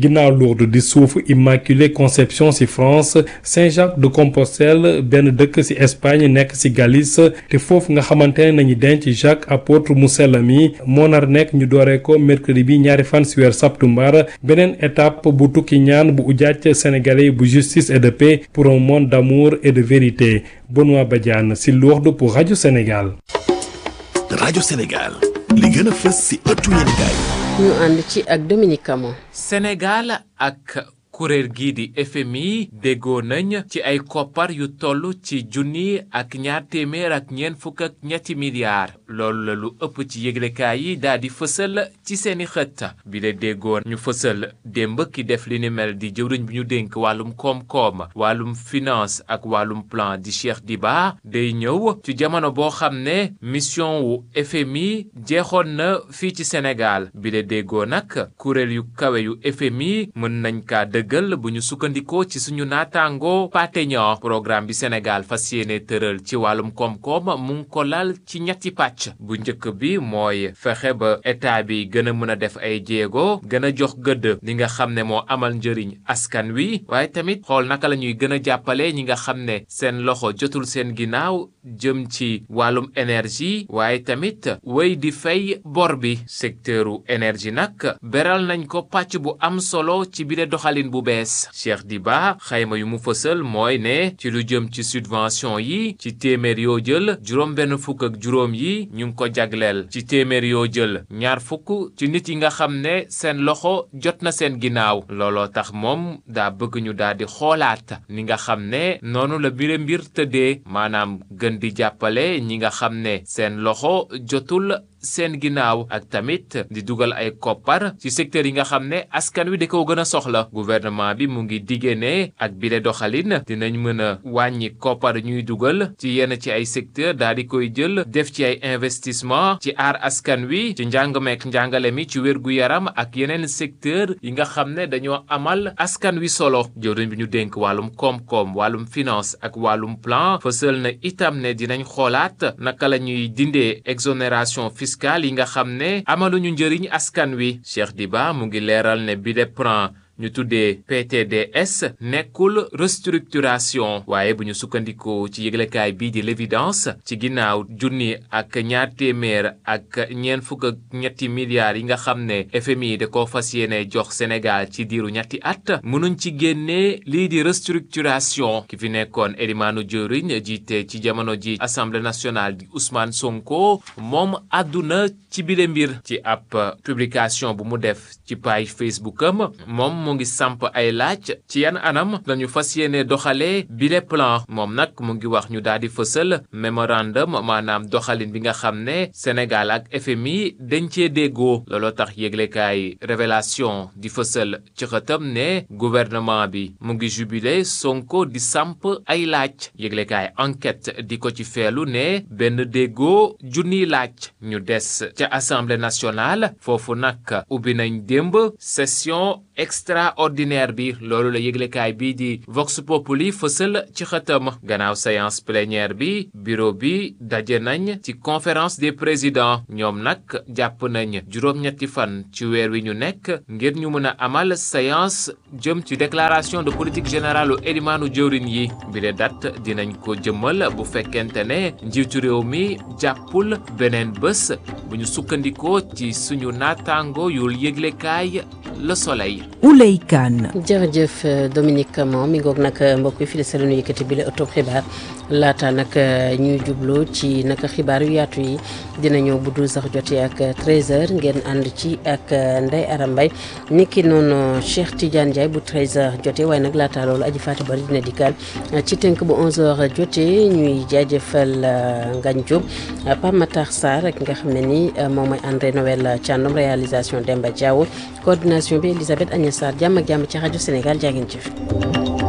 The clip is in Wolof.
ginnaaw Lourdes di suufu Immaculée Conception ci France Saint-Jacques de Compostelle benn dëkk ci Espagne nekk ci Galice te foofu nga xamante ne nañu denc Jacques apôtre mu sell mi moo nar nekk ñu dooree ko mercredi bi ñaari fan ci weer septembre beneen étape bu tukki ñaan bu ujaaj sénégalais bu justice et de paix pour un monde d'amour et de vérité Benoît Badiane ci Lourdes pour rajo Sénégal. rajo Sénégal li gën a fës ci ëttu yéenekaay ñu ànd ci ak Dominique Camon. Sénégal ak kuréel gii di FMI déggoo nañ ci ay koppar yu toll ci junni ak ñaar téeméer ak ñeent fukk ak ñetti milliards loolu la lu ëpp ci yëglekaay yi daal di fësal ci seeni xët bi la déggoo ñu fësal démb ki def li ni mel di jëwriñ bi ñu dénk wàllum koom-koom wàllum finance ak wàllum plan di Cheikh Diba day ñëw ci jamono boo xam ne mission wu FMI jeexoon na fii ci Sénégal bi la déggoo nag kuréel yu kawe yu FMI mën nañ kaa dëgg gël bu ñu sukkandikoo ci suñu naataango pateño programme bi Sénégal fas yéene tëral ci wàllum koom-koom mu ngi ko lal ci ñetti pàcc bu njëkk bi mooy fexe ba état bi gën a mën a def ay jéego gën a jox gëdd li nga xam ne moo amal njëriñ askan wi waaye tamit xool naka la ñuy gën a jàppale ñi nga xam ne seen loxo jotul seen ginnaaw jëm ci wàllum énergie waaye tamit wéy di fay bor bi secteuru énergie nag beral nañ ko pàcc bu am solo ci bile doxalin bu bees Cheikh Diba xayma yu mu fësal mooy ne ci lu jëm ci subvention yi ci téeméer yoo jël juróom benn fukk ak juróom yi ñu ngi ko jagleel ci téeméer yoo jël ñaar fukk ci nit yi nga xam ne seen loxo jot na seen ginnaaw looloo tax moom daa bëgg ñu daal di xoolaat ni nga xam ne noonu la mbir mbir tëddee maanaam gën di jàppale ñi nga xam ne seen loxo jotul seen ginnaaw ak tamit di dugal ay koppar ci secteur yi nga xam ne askan wi da ko gën a soxla gouvernement bi mu ngi diggee ne ak bile doxalin dinañ mën a wàññi koppar ñuy dugal ci yenn ci ay secteur daal di koy jël def ci ay investissement ci aar askan wi ci njàng meek njàngale mi ci wér gu yaram ak yeneen secteur yi nga xam ne dañoo amal askan wi solo jëwriñ bi ñu dénk wàllum koom-koom wàllum finance ak wàllum plan fësal na itam ne dinañ xoolaat naka la ñuy dindee exonération fiscale yi nga xam ne amaluñu njëriñ askan wi Cheikh Diba mu ngi leeral ne bi de plan ñu tuddee PTDS nekkul restructuration waaye bu ñu sukkandikoo ci yëglekaay bii di l'évidence ci ginnaaw junni ak ñaar téeméer ak ñeent fukk ak ñetti milliards yi nga xam ne FMI da ko fas yéene jox Sénégal ci diiru ñetti at mënuñ ci génnee lii di restructuration ki fi nekkoon Elimane Diouroune jiite ci jamono ji Assemblée nationale di Ousmane Sonko moom àdduna ci bile mbir ci ab publication bu mu def ci page Facebook am moom mu ngi samp ay laaj ci yan anam lañu fas yéene doxalee bile plan moom nag mu ngi wax ñu daal di fësal mémorandum maanaam doxalin bi nga xam ne Sénégal ak FMI dañ cee déggoo looloo tax yëglekaay révélation di fësal ci xëtam ne gouvernement bi mu ngi jubilé Sonko di samp ay laaj yëglekaay enquête di ko ci feelu ne benn déggoo junniy laaj ñu des ca assemblée nationale foofu nag ubbi nañ démb session extraordinaire bi loolu la yëglekaay bii di Vox Populi fësal ci xëtam gannaaw séance plénière bi bureau bi daje nañ ci conférence des présidents ñoom nag jàpp nañ juróom-ñetti fan ci weer wi ñu nekk ngir ñu mën a amal séance jëm ci déclaration de politique générale u élimaanu jëwrin yi bi de date dinañ ko jëmmal bu fekkente ne njiitu réew mi jàppul beneen bés bu ñu sukkandikoo ci suñu naataango yul yëglekaay Le Soleil. Ouley Kane. jërëjëf Dominique Camon mi ngoog nag mbokk yi fii la sa la ñu yëkkati bi la ëttub xibaar laata nag ñuy jublu ci naka xibaar yu yaatu yi dina ñëw bu dul sax jotee ak 13h ngeen ànd ci ak Ndeye Aram Mbaye niki noonu Cheikh Tidiane Ndiaye bu 13h jotee waaye nag laata loolu aji Fatou Bari dina dikkaal ci tënk bu 11h jotee ñuy jaajëfal Ngagne Diop Pape Matar Sarr ak nga xam ne ni moom mooy André Noël Thiandoum réalisation Demba Diawo coordination bi Elisabeth Agnès Sarr jàmm ak jàmm ci rajo Sénégal jaa ngeen jëf